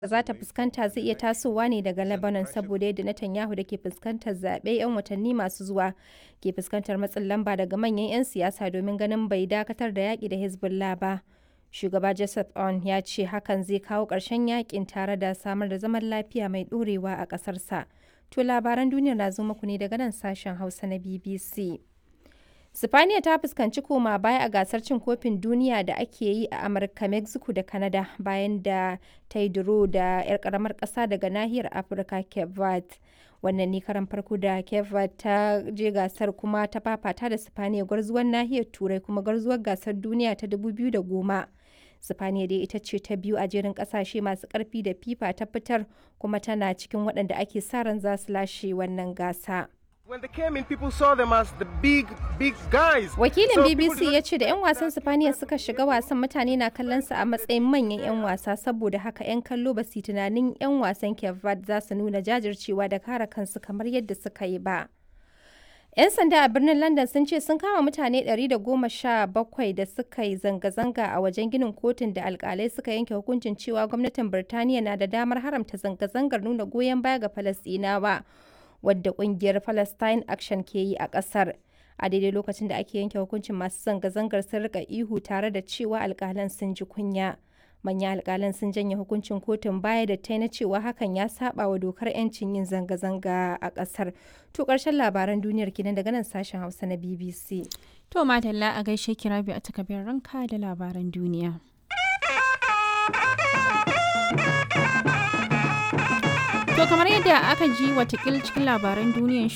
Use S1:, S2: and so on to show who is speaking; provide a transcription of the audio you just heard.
S1: za ta fuskanta zai iya tasowa ne daga Lebanon saboda yadda Netanyahu da ke fuskantar zaɓe 'yan watanni masu zuwa ke fuskantar matsin lamba daga manyan 'yan siyasa domin ganin bai dakatar da yaƙi da Hezbollah ba. Shugaba Joseph Aoun ya ce hakan zai kawo ƙarshen yaƙin tare da samar da zaman lafiya mai ɗorewa a ƙasarsa. To labaran duniyar na zo muku ne daga nan sashen Hausa na BBC. Sifaniya ta fuskanci koma baya a gasar cin kofin duniya da ake yi a Amurka, Mexico da Canada bayan da ta yi duro da 'yar karamar ƙasa daga nahiyar Afirka Cape Verde. Wannan ne karan farko da Cape Verde ta je gasar kuma ta fafata da Sifaniya gwarzuwar nahiyar Turai kuma gwarzuwar gasar duniya ta 2010. Sifaniya dai ita ce ta biyu a jerin kasashe masu karfi da FIFA ta fitar kuma tana cikin waɗanda ake sa ran za su lashe wannan gasa.
S2: When they came in, people saw them as the big, big guys.
S1: Wakilin
S2: So
S1: BBC
S2: people
S1: ya ce da 'yan wasan Sifaniya suka shiga wasan mutane na kallon su a matsayin manyan 'yan wasa saboda haka 'yan kallo ba su yi tunanin 'yan wasan Cape Verde za su nuna jajircewa da kare kansu kamar yadda suka yi ba. 'Yan sanda a birnin London sun ce sun kama mutane 117 da suka yi zanga-zanga a wajen ginin kotun da alkalai suka yanke hukuncin cewa gwamnatin Birtaniya na da damar haramta zanga-zangar nuna goyon baya ga Falasɗinawa, wadda ƙungiyar Palestine Action ke yi a ƙasar. A daidai lokacin da ake yanke hukuncin masu zanga-zangar sun rika ihu tare da cewa alkalan sun ji kunya. Manyan alkalan sun janye hukuncin kotun baya da ta na cewa hakan ya saba wa dokar 'yancin yin zanga-zanga a ƙasar. To ƙarshen labaran duniyar kenan daga nan sashen Hausa na BBC.
S3: To madalla a gaishe ki Rabi a takabin ranka da labaran duniya. To kamar yadda aka ji watakil cikin labaran duniyan